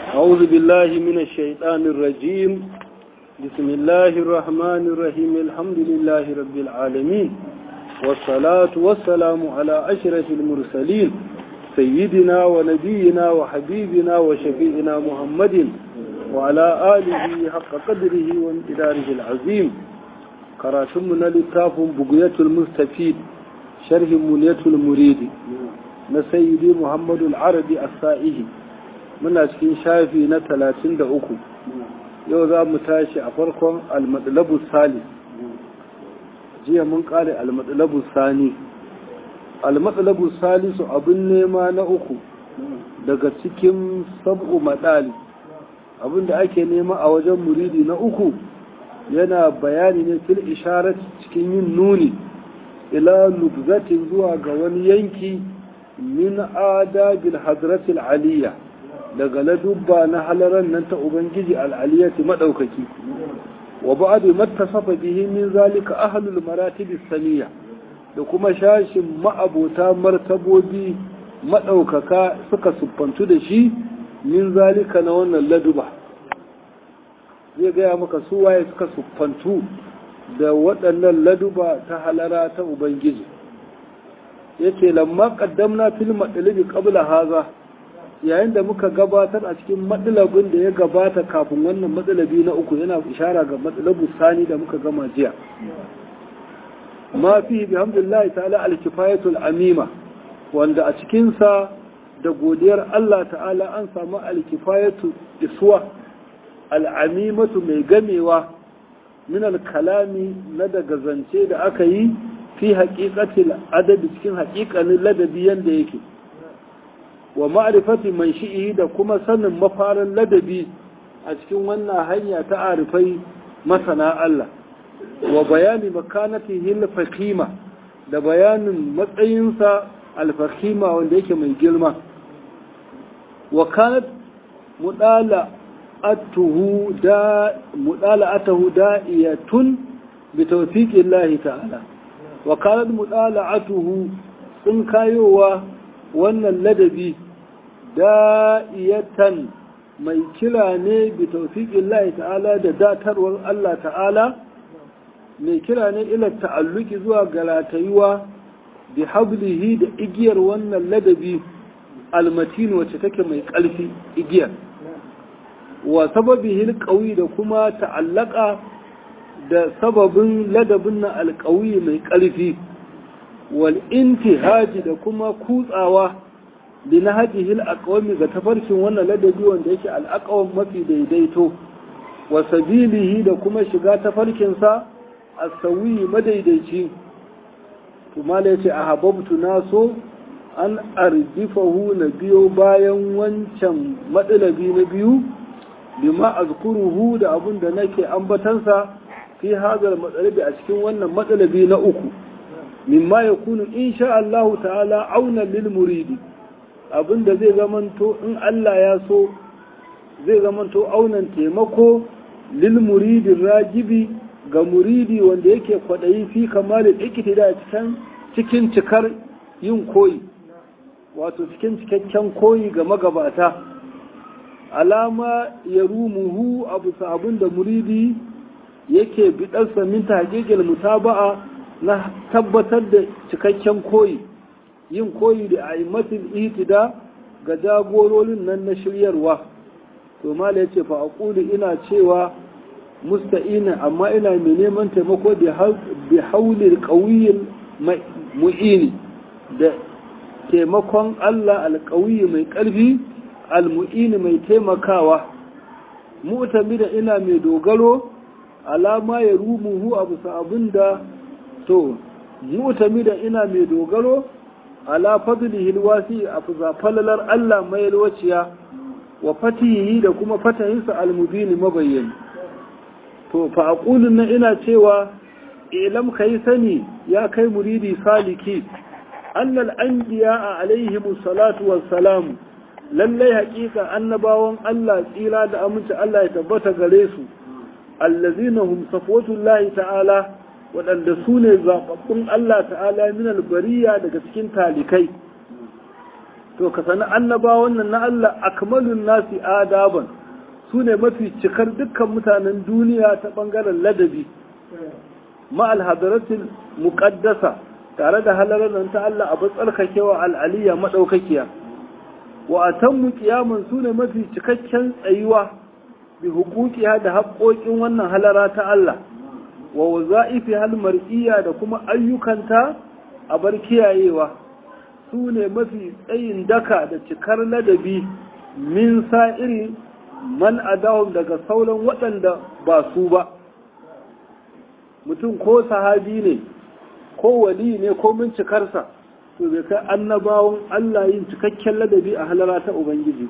أعوذ بالله من الشيطان الرجيم بسم الله الرحمن الرحيم الحمد لله رب العالمين والصلاة والسلام على أشرف المرسلين سيدنا ونبينا وحبيبنا وشفيئنا محمد وعلى آله حق قدره وامتداره العظيم قراتمنا للتاف بقية المستفيد شرح منية المريد نسيدي محمد العربي السائه muna cikin shafi na talatin da uku yau za mu tashi a farkon almadalabu sali jiya mun kare almadalabu sani almadalabu salisu abin nema na uku daga cikin sab'u madali abin da ake nema a wajen muridi na uku yana bayani ne fil isharat cikin yin nuni ila nubzatin zuwa ga wani yanki min adabil hadratil aliyya daga ladubba na halaran nan ta Ubangiji al'aliyati maɗaukaki, wa ba'adu mattasafa bihi min zalika ahlul maratibi saniya da kuma shashin ma'abota martabobi maɗaukaka suka siffantu da shi min zalika na wannan laduba. Zai gaya maka su waye suka siffantu da waɗannan laduba ta halara ta Ubangiji. Yace lamma ƙaddamna fil maɗalibi ƙabla haza. yayin da muka gabatar a cikin matsalabin da ya gabata kafin wannan matsalabi na uku yana ishara ga matsalabu sani da muka gama jiya ma fi bi hamdulillahi ta'ala alkifayatul amima wanda a cikinsa da godiyar Allah ta'ala an samu alkifayatu iswa al'amimatu mai gamewa min kalami na daga zance da aka yi fi haƙiƙatil adabi cikin haƙiƙanin ladabi yanda yake wa ma'rifati man shi'i da kuma sanin mafarin ladabi a cikin wannan hanya ta arifai masana Allah wa bayani makanatihi al-faqima da bayanin matsayinsa al-faqima wanda yake mai girma wa kanat mudala atuhu da mudala atahu da'iyatun bi tawfiqillahi ta'ala wa kanat mudala atuhu sun kayowa wannan ladabi da'iyatan mai kira ne bi taufiƙin Allah ta'ala da datarwar Allah ta'ala mai kira ne ila ta'alluki zuwa galatayuwa bi hablihi da igiyar wannan ladabi almatin wacce take mai ƙarfi igiyar wa sababihi alqawi da kuma ta'allaka da sababin ladabin na alqawi mai ƙarfi wal intihaji da kuma kutsawa bi na hajihil aqwami ga tafarkin wannan ladabi wanda yake al'aqwam mafi daidaito wa sabilihi da kuma shiga tafarkin sa as-sawi madaidaici to mala yace ahabbtu naso an ardifahu na biyo bayan wancan matsalabi na biyu bima azkuruhu da abun da nake ambatansa fi hadal matsalabi a cikin wannan matsalabi na uku mimma ya kunu insha Allah ta'ala auna lil muridi abinda zai zamanto in Allah ya so zai zamanto aunan taimako lil muridi rajibi ga muridi wanda yake kwadayi fi kamalin iktida cikin cikin cikar yin koyi wato cikin cikakken koyi ga magabata alama ya rumuhu abu sabon da muridi yake bidarsa min tahqiqil mutaba'a na tabbatar da cikakken koyi yin koyi da aimatul itida ga jagororin nan na shiryarwa to mala yace fa aqulu ina cewa musta'ina amma ina mai neman taimako bi haulil qawiyil mu'ini da taimakon Allah alqawiy mai karfi almu'ini mai taimakawa mu'tamida ina mai dogaro alama ya rumuhu abu abinda to mu'tamida ina mai dogaro ala fadlihi alwasi afza falalar Allah mai alwaciya wa fatihi da kuma fatahinsa almubini mabayyin to fa aqulu na ina cewa ilam kai sani ya kai muridi saliki annal anbiya alaihim salatu wassalam lallai haƙiƙa annabawan Allah tsira da aminci Allah ya tabbata gare su allazina hum safwatullahi ta'ala waɗanda su ne zaɓaɓɓun Allah ta'ala min albariya daga cikin talikai to ka sani annabawan nan na Allah akmalun nasi adaban su ne mafi cikar dukkan mutanen duniya ta ɓangaren ladabi ma'al hadaratul muƙaddasa tare da halalar nan ta Allah abu tsarkakewa al'aliya maɗaukakiya wa a tan kiyaman su ne mafi cikakken tsayuwa bi hukukiya da haƙoƙin wannan halara ta Allah wa waza'ifi hal mar'iyya da kuma ayyukanta a bar kiyayewa su ne mafi tsayin daka da cikar ladabi min sa'iri man adahum daga sauran waɗanda ba su ba mutum ko sahabi ne ko wali ne ko cikarsa to bai kai annabawan Allah yin cikakken ladabi a halara ta Ubangiji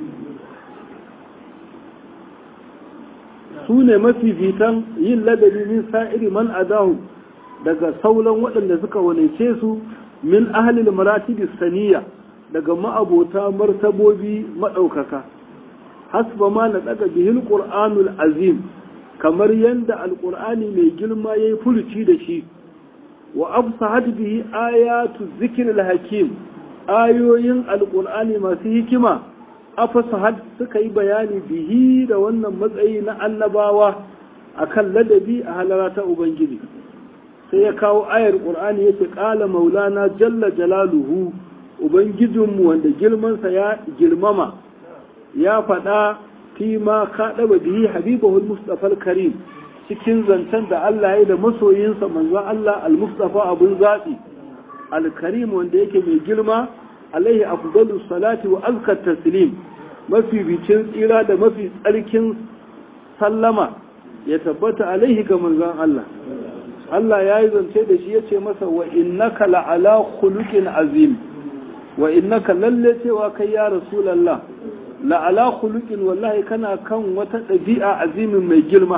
su ne mafifitan yin ladabi min sa'iri man adahu daga sauran waɗanda suka wanice su min ahalil maratibis saniya daga ma'abota martabobi maɗaukaka hasba ma na daga bihil qur'anul azim kamar yanda alqur'ani mai girma yayi fuluci da shi wa afsahat bihi ayatu zikril hakim ayoyin alqur'ani masu hikima afsahat suka yi bayani bihi da wannan matsayi na annabawa akan ladabi a halara ta ubangiji sai ya kawo ayar qur'ani yace qala maulana jalla jalaluhu ubangijinmu wanda girmansa ya girmama ya faɗa fi ma kaɗaba bihi habibahul mustafa karim cikin zancen da Allah ya da masoyinsa manzon Allah al-mustafa abun zaɓi al-karim wanda yake mai girma alaihi afdalus salati wa azkar taslim mafi bicin tsira da mafi tsarkin sallama ya tabbata alaihi ga manzon Allah Allah ya yi zance da shi ya ce masa wa innaka la'ala khuluqin azim wa innaka lalle cewa kai ya rasulallah la'ala khuluqin wallahi kana kan wata ɗabi'a azimin mai girma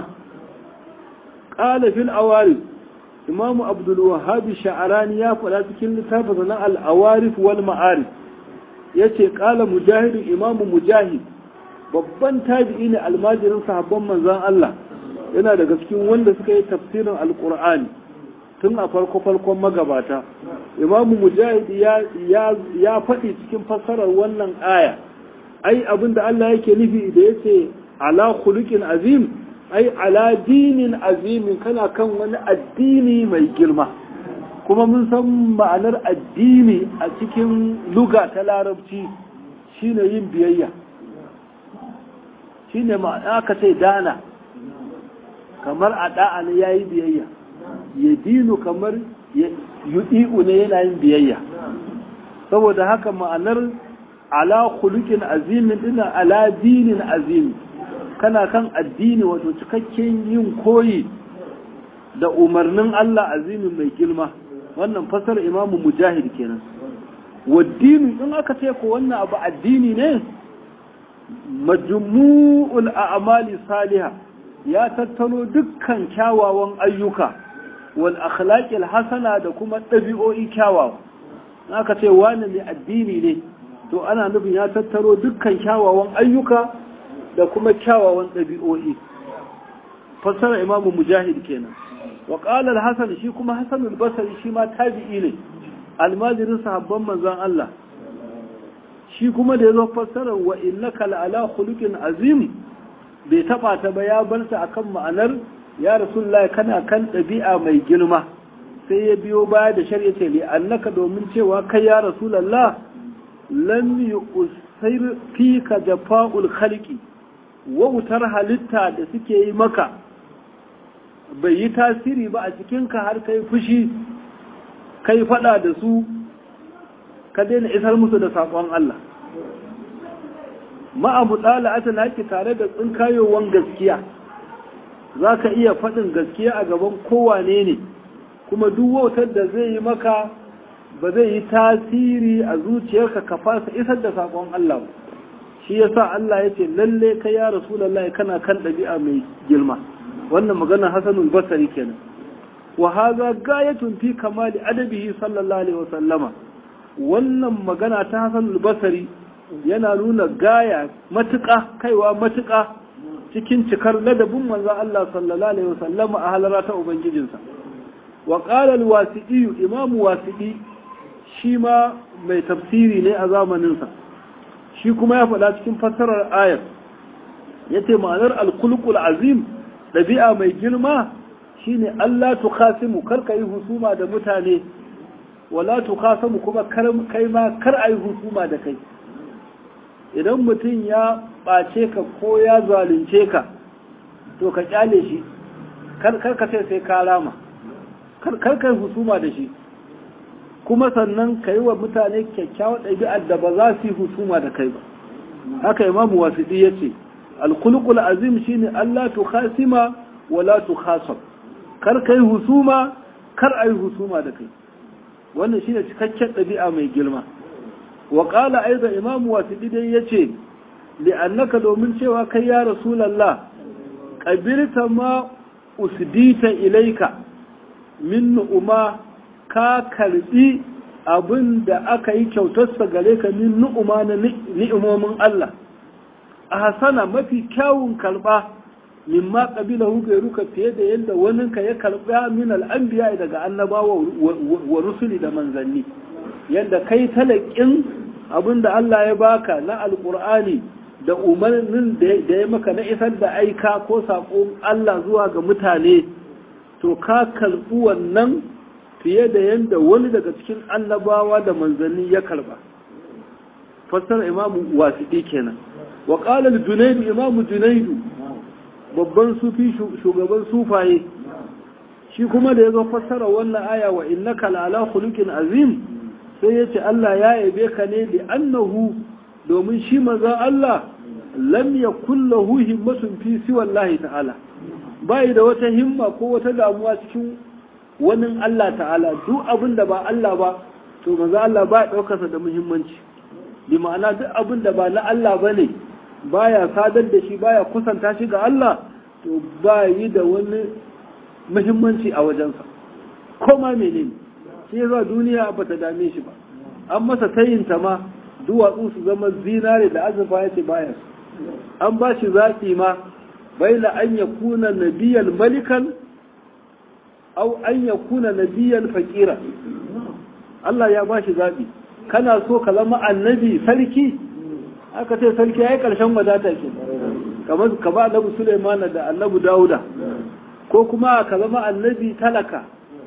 qala fil awari imamu abdul wahhab sha'arani ya faɗa cikin littafin na al awarif wal ma'arif yace qala mujahid imamu mujahid babban tabi'i ne almajirin sahabban manzon Allah yana daga cikin wanda suka yi tafsirin alqur'ani tun a farko farkon magabata imamu mujahid ya faɗi cikin fassarar wannan aya ai abinda Allah yake nufi da yace ala khuluqin azim ai ala dinin azimin kana kan wani addini mai girma kuma mun san ma'anar addini a cikin luga ta larabci shine yin biyayya shine ma'ana aka ce dana kamar a da'a ne yayi biyayya ya dinu kamar yudi'u ne yana yin biyayya saboda haka ma'anar ala khuluqin azimin dina ala dinin azimi kana kan addini wato cikakken yin koyi da umarnin Allah azimin mai girma wannan fasar imamu mujahid kenan waddini in aka ce ko wannan abu addini ne majmu'ul a'mali salihah ya tattalo dukkan kyawawan ayyuka wal akhlaqil hasana da kuma ɗabi'o'i kyawawa aka ce wani mai addini ne to ana nufin ya tattaro dukkan kyawawan ayyuka da kuma kyawawan ɗabi'o'i fassara imamu mujahid kenan wa qala al-hasan shi kuma hasan al-basri shi ma tabi'i ne almajirin sahabban manzon Allah shi kuma da yazo fassara wa innaka la'ala khuluqin azim bai taba ta ba ya bar ta akan ma'anar ya rasulullah kana kan ɗabi'a mai girma sai ya biyo baya da shari'a ce li annaka domin cewa kai ya rasulullah lam yusir fika jafa'ul khalqi wautar halitta da suke yi maka bai yi tasiri ba a cikinka har kai fushi kai fada da su ka daina isar musu da saƙon Allah ma'abu ɗala'ata na ki tare da tsinkayowan gaskiya za ka iya faɗin gaskiya a gaban kowane ne kuma duk wautar da zai yi maka ba zai yi tasiri a zuciyarka ka fasa isar da saƙon Allah ba shi yasa Allah ya ce lalle kai ya rasulullahi kana kan ɗabi'a mai girma wannan magana hasanul basari kenan wa hadha gayatun fi kamali adabihi sallallahu alaihi wasallama wannan magana ta hasanul basari yana nuna gaya matuƙa kaiwa matuƙa cikin cikar ladabin manzon Allah sallallahu alaihi wasallama a halara ta ubangijinsa wa qala al-wasi'i imam wasi'i shi ma mai tafsiri ne a zamaninsa shi kuma ya faɗa cikin fassarar ayar ya ce ma'anar alkulkul azim ɗabi'a mai girma shine Allah tukhasimu kar ka yi husuma da mutane wala tukhasamu kuma kai ma kar a yi husuma da kai idan mutum ya ɓace ka ko ya zalunce ka to ka kyale shi kar ka sai sai ka rama kar ka yi husuma da shi kuma sannan ka yi wa mutane kyakkyawar ɗabi'ar da ba za su yi husuma da kai ba haka imamu wasiɗi ya ce alkulkul azim shine Allah tu khasima wala tu khasam kar ka yi husuma kar a yi husuma da kai wannan shine cikakken ɗabi'a mai girma wa qala aidan imamu wasiɗi dai ya ce li'annaka domin cewa kai ya rasulallah ƙabirta ma usdita ilaika min nu'uma ka karbi abin da aka yi kyautarsa gare ka min nu'uma na ni'imomin Allah a hasana mafi kyawun karba mimma qabilahu gairuka fiye da yadda waninka ya karba min al'anbiya daga annabawa wa rusuli da manzanni yadda kai talakin abin da Allah ya baka na alqur'ani da umarnin da ya maka na isar da aika ko saƙon Allah zuwa ga mutane to ka karɓi wannan fiye da yadda wani daga cikin annabawa da manzanni ya karɓa fassara imamu wasiɗi kenan wa ƙalar junaidu imamu junaidu babban sufi shugaban sufaye shi kuma da ya zo fassara wannan aya wa innaka la'ala khuluqin azim sai ya ce Allah ya yabe ka ne da annahu domin shi maza Allah lam yakun lahu himmatun fi siwallahi ta'ala bai da wata himma ko wata damuwa cikin wani Allah ta'ala duk abin da ba Allah ba to maza Allah ba ya daukarsa da muhimmanci bi ma'ana duk abin da ba na Allah bane baya sadar da shi baya kusanta shi ga Allah to ba yi da wani muhimmanci a wajensa ko ma menene shi yasa duniya ba ta dame shi ba an masa tayinta ma duwatsu su zama zinare da azurfa ya ce baya an ba shi zaɓi ma bai la an ya kuna nabiyan malikan au an ya kuna nabiyan fakira Allah ya ba shi zaɓi kana so ka zama annabi sarki aka ce sarki ya yi ƙarshen wadata ke kamar ka ba annabi Suleiman da annabi Dawuda ko kuma ka zama annabi talaka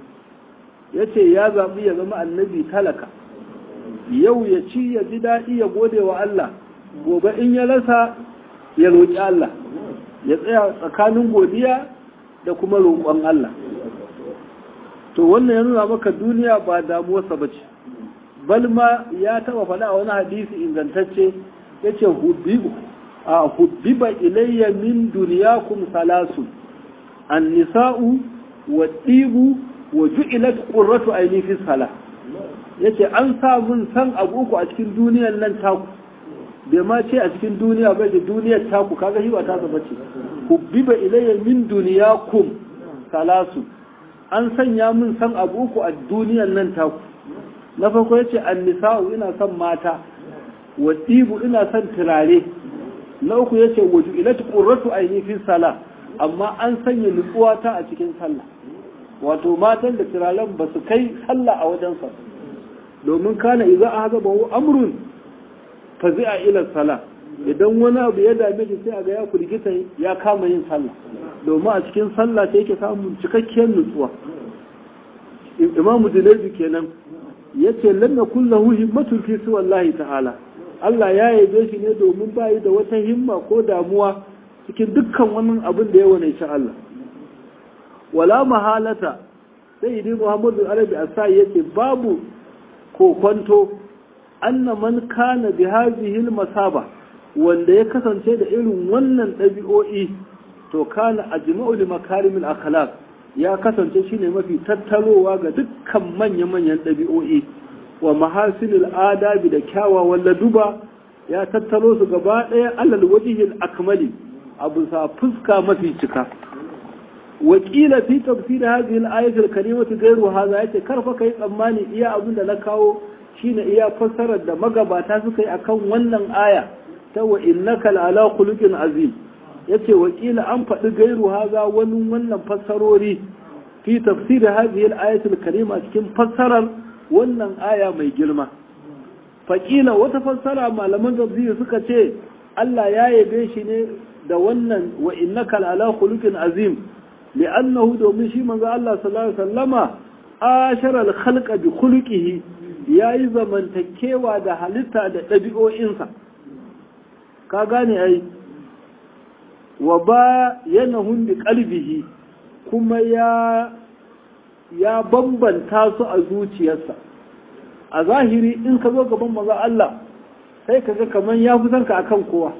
ya ce ya zaɓi ya zama annabi talaka yau ya ci ya ji daɗi ya gode wa Allah gobe in ya rasa ya roƙi Allah ya tsaya tsakanin godiya da kuma roƙon Allah to wannan ya nuna maka duniya ba damuwarsa ba ce balma ya taɓa faɗa a wani hadisi ingantacce ya ce hubbiba ilayya min duniyakum salasun an nisa'u wa ɗibu wa ju'ilat qurratu aini fi salah yace an sa mun san abu uku a cikin duniyar nan taku bai ma ce a cikin duniya bai da duniyar taku kaga shi ba ta zaba ce hubbiba ilayya min duniyakum salasu an sanya mun san abu uku a duniyar nan taku na farko yace annisa'u ina son mata wa tibu ina son turare na uku yace wa ju'ilat qurratu aini fi salah amma an sanya nutsuwa ta a cikin sallah wato matan da turaren ba su kai sallah a wajensa domin kana iza a haza ba amrun fa zai a ilar sala idan wani abu ya dame shi sai a ga ya kurgita ya kama yin sallah domin a cikin sallah sai yake samun cikakkiyar nutsuwa imamu junaidu kenan yace lam yakul lahu himmatun fi wallahi ta'ala Allah ya yabe shi ne domin bayi da wata himma ko damuwa cikin dukkan wani abin da ya wane shi Allah wala mahalata sai idi muhammadu arabi asai yace babu kokwanto anna man kana bi hadhihi masaba wanda ya kasance da irin wannan ɗabi'o'i to kana ajma'u li makarimil akhlaq ya kasance shine mafi tattarowa ga dukkan manya-manyan ɗabi'o'i wa mahasinil adabi da kyawawan laduba ya tattaro su gaba ɗaya alal wajihil akmali abu sa fuska mafi cika wakila fi tafsir hadhihi al-ayat al-karimati ghayru hadha yace karfa kai tsammani iya abin da na kawo shine iya fassarar da magabata suka yi akan wannan aya ta wa innaka ala khuluqin azim yace wakila an faɗi gairu hadha wani wannan fassarori fi tafsir hadhihi al-ayat al-karima cikin fassarar wannan aya mai girma faƙila wata fassara malaman tafsiri suka ce Allah ya yabe shi ne da wannan wa innaka ala khuluqin azim li'annahu domin shi manzo Allah sallallahu alaihi wasallama ashara al-khalqa bi khuluqihi yayi zamantakewa da halitta da ɗabi'o'insa ka gane ai wa ba yanahun bi qalbihi kuma ya ya bambanta su a zuciyarsa a zahiri in ka zo gaban maza Allah sai ka ga kamar ya fi ka akan kowa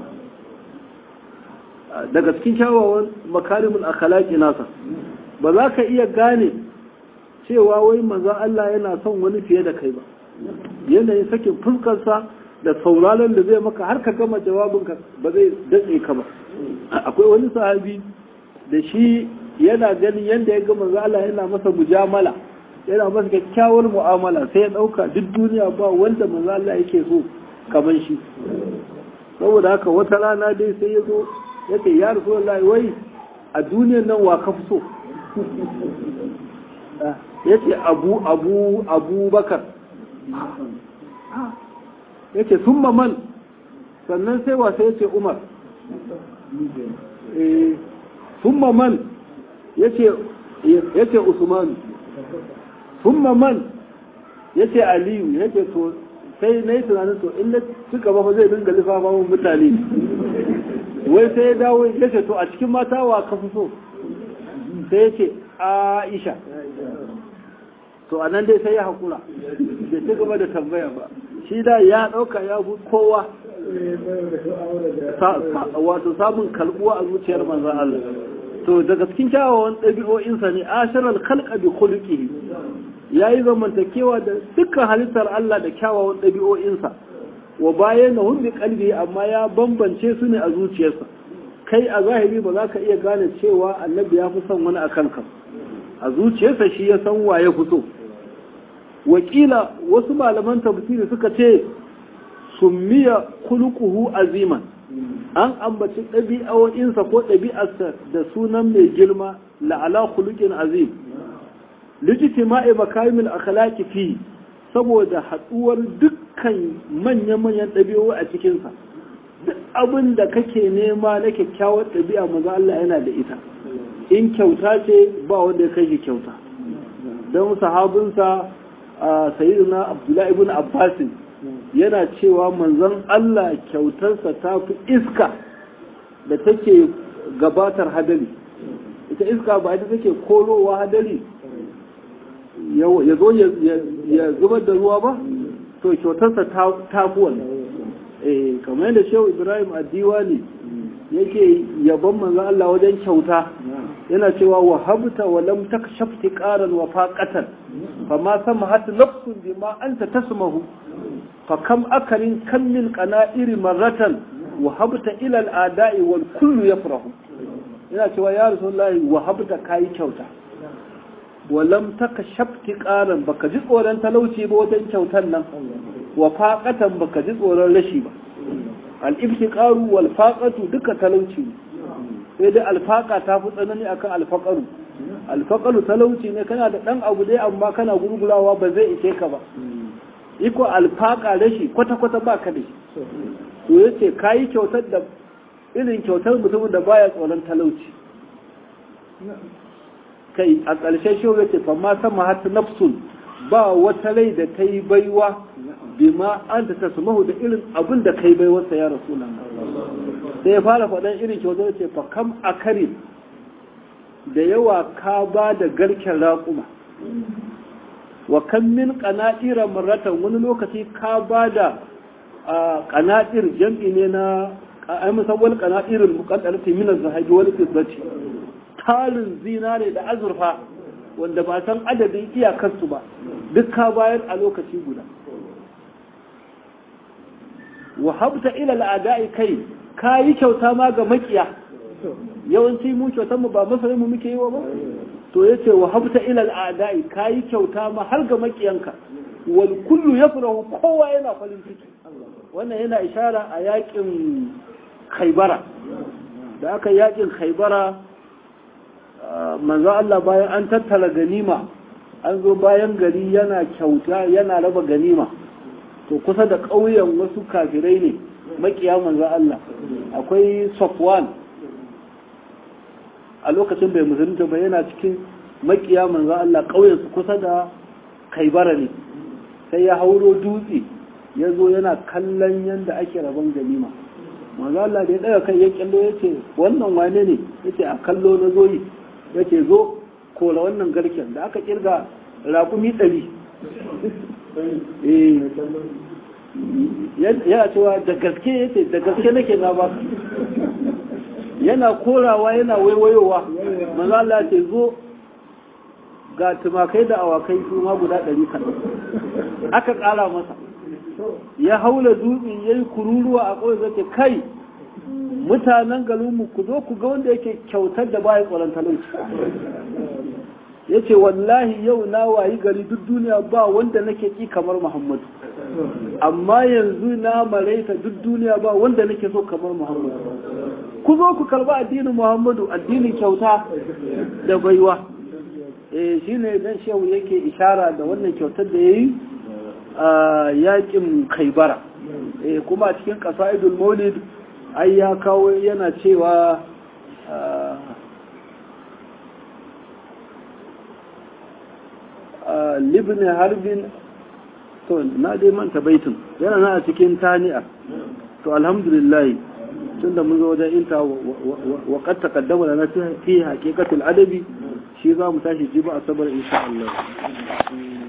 daga cikin kyawawan makarimul akhlaqi nasa ba za ka iya gane cewa wai maza Allah yana son wani fiye da kai ba yanayin sakin fuskarsa da sauraron da zai maka har ka gama jawabinka ba zai datse ka ba akwai wani sahabi da shi yana ganin yadda ya ga manzo Allah yana masa mujamala yana masa kyakkyawar mu'amala sai ya dauka duk duniya ba wanda manzo Allah yake so kaman shi saboda haka wata rana dai sai ya zo ya ce ya rasulullahi wai a duniyar nan wa ka fi so ya ce abu abu abu bakar ya ce summa man sannan sai wasa ya ce umar summa man ya ce usman summa man ya ce aliyu ya ce to sai na yi tunanin to in na ci gaba fa zai dinga lissafa mun mutane wai sai ya dawo ya ce to a cikin mata wa ka fi so sai ya ce aisha to a nan dai sai ya haƙura bai ci gaba da tambaya ba shi da ya ɗauka ya fi kowa wato samun kalbuwa a zuciyar manzan Allah to daga cikin kyawawan ɗabi'o'insa ne ashirar kalka bi khuluqihi yayi zamantakewa da dukkan halittar Allah da kyawawan ɗabi'o'insa wa bayan na bi kalbi amma ya bambance su ne a zuciyarsa kai a zahiri ba za ka iya gane cewa annabi ya fi son wani a kanka a zuciyarsa shi ya san wa ya fito wakila wasu malaman tafsiri suka ce summiya khuluquhu aziman an ambaci ɗabi'o'insa ko ɗabi'arsa da sunan mai girma la'ala khuluqin azim lijtima'i makarimil akhlaqi fi saboda haɗuwar dukkan manya-manyan ɗabi'u a cikinsa duk abin da kake nema na kyakkyawar ɗabi'a maza Allah yana da ita in kyauta ce ba wanda ya kai shi kyauta don sahabinsa a sayyidina abdullahi ibn abbasin yana cewa manzon Allah kyautarsa ta fi iska da take gabatar hadari ita iska ba ita take korowa hadari ya zo ya zubar da ruwa ba to kyautarsa ta fi wannan eh kamar yadda shehu ibrahim addiwa ne yake yabon manzon Allah wajen kyauta yana cewa wa habta wa lam takshaf tiqaran wa faqatan fama samahat nafsun bima anta tasmahu fa kam akarin kam min qana'iri marratan wa habta ila al-ada'i wal kullu yafrahu yana cewa ya rasulullahi wa habta kai kyauta wa lam takshaf tiqaran baka ji tsoron talauci ba wajen kyautan nan wa faqatan baka ji tsoron rashi ba al-iftiqaru wal faqatu duka talauci sai dai alfaka ta fi tsanani akan alfaqaru alfaqaru talauci ne kana da dan abu dai amma kana gurgulawa ba zai ishe ka ba iko alfaka rashi kwata kwata baka da shi to yace kayi kyautar da irin kyautar mutumin da baya tsoron talauci kai a ƙarshe shi yace fa ma sama hatta nafsun ba wata rai da ta yi baiwa bima an ta tasmahu da irin abin da kai bai wasa ya rasulullah sai ya fara faɗan irin kyautar ce fa kam akari da yawa ka ba da garken raƙuma wa kan min qanatira marratan wani lokaci ka ba da qanatir jam'i ne na ai musawwal qanatirul muqaddarati min az-zahabi wal fiddati talin zinare da azurfa wanda ba san adadin iyakarsu ba duk ka bayar a lokaci guda wahabta ila al'ada'i kai ka yi kyauta ma ga makiya yawanci mu kyautar mu ba masarai mu muke yi wa ba to yace wahabta ila al'ada'i ka yi kyauta ma har ga makiyanka wal kullu yafrahu kowa yana farin ciki wannan yana ishara a yakin khaybara da aka yakin khaybara manzo Allah bayan an tattara ganima an zo bayan gari yana kyauta yana raba ganima to kusa da ƙauyen wasu kafirai ne makiya manzo Allah akwai Safwan a lokacin bai musulunta ba yana cikin makiya manzo Allah ƙauyen su kusa da Kaibara ne sai ya hauro dutse ya zo yana kallon yadda ake rabon ganima manzo Allah da ya daga kai ya kallo ya ce wannan wane ne ya ce a kallo na zoyi ya ce zo kora wannan garken da aka kirga raƙumi ɗari yana cewa da gaske ya ce da gaske nake na ba yana korawa yana waiwayowa manzo Allah ya ce zo ga tumakai da awakai su ma guda ɗari kan aka ƙara masa ya haula dutse ya yi kururuwa a ƙawai zai kai mutanen garinmu ku zo ku ga wanda yake kyautar da bayan tsoron talauci ya ce wallahi yau na wayi gari duk duniya ba wanda nake ƙi kamar muhammadu amma yanzu na maraita duk duniya ba wanda nake so kamar muhammadu ku zo ku karba addinin muhammadu addinin kyauta da baiwa eh shine dan shehu yake ishara da wannan kyautar da yayi a yakin kaibara eh kuma a cikin qasaidul maulid ai ya kawo yana cewa libn harbin to na dai manta baitin yana na a cikin tani'a to alhamdulillah tunda mun zo wajen inta wa qad taqaddama lana fi haqiqatil adabi shi za mu tashi jiba asabar insha Allah